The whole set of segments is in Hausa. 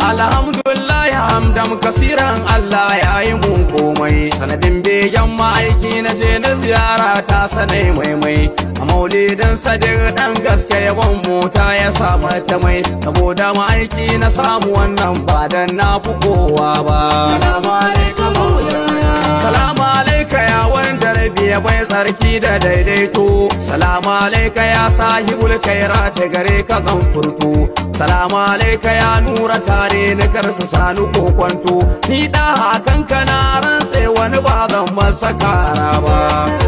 Alhamdulillah hamdam kasiran Allah ya yi mun komai sanadin begen ma'aiki na je na ziyara ta sanai maimai a maulidin sadiq dan gaske yabon mota ya samu ta mai saboda ma'aiki na samu wannan ba dan na fi kowa ba Salamu alaikum maulana. Salamu alaika ya wanda rabi ya bai tsarki da daidaito Salamu alaika ya sahibul kaira ta gare ka gan furtu Salamu alaika ya nura tare ni karsu sani kokwanto Ni da hakan kana rantse wani ba zan masa kara ba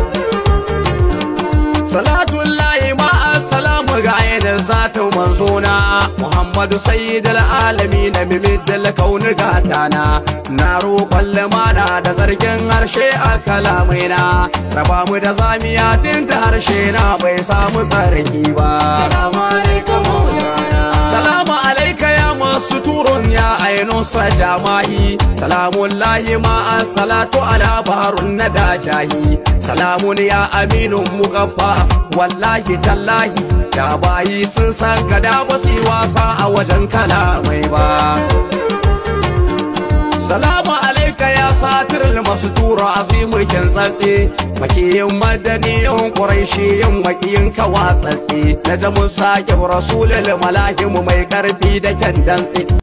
Salatun layi ma salamu ga ainihin zatin manzona Muhammadu sayyidul alami na bibidil kauni gatana Na roƙon limana da zargin harshe a kalamaina Raba mu da zamiya tun da harshe na bai samu tsarki ba Salamu alaikum maulana. Salamu alaika ya masu turun ya ainusa jama'i Salamun lahi ma'an salatu ala baharun na dajahi Salamun ya aminun mugabba wallahi tallahi Da bayi sun san ka da basu yi wasa a wajen kalamai ba Salamu alaika ya satir masu tura azimukin tsatsi makiyin madaniyin ƙuraishiyin makiyin kawa tsatsi na jamus sake rasulul malahim mai karfi da kyan dantsi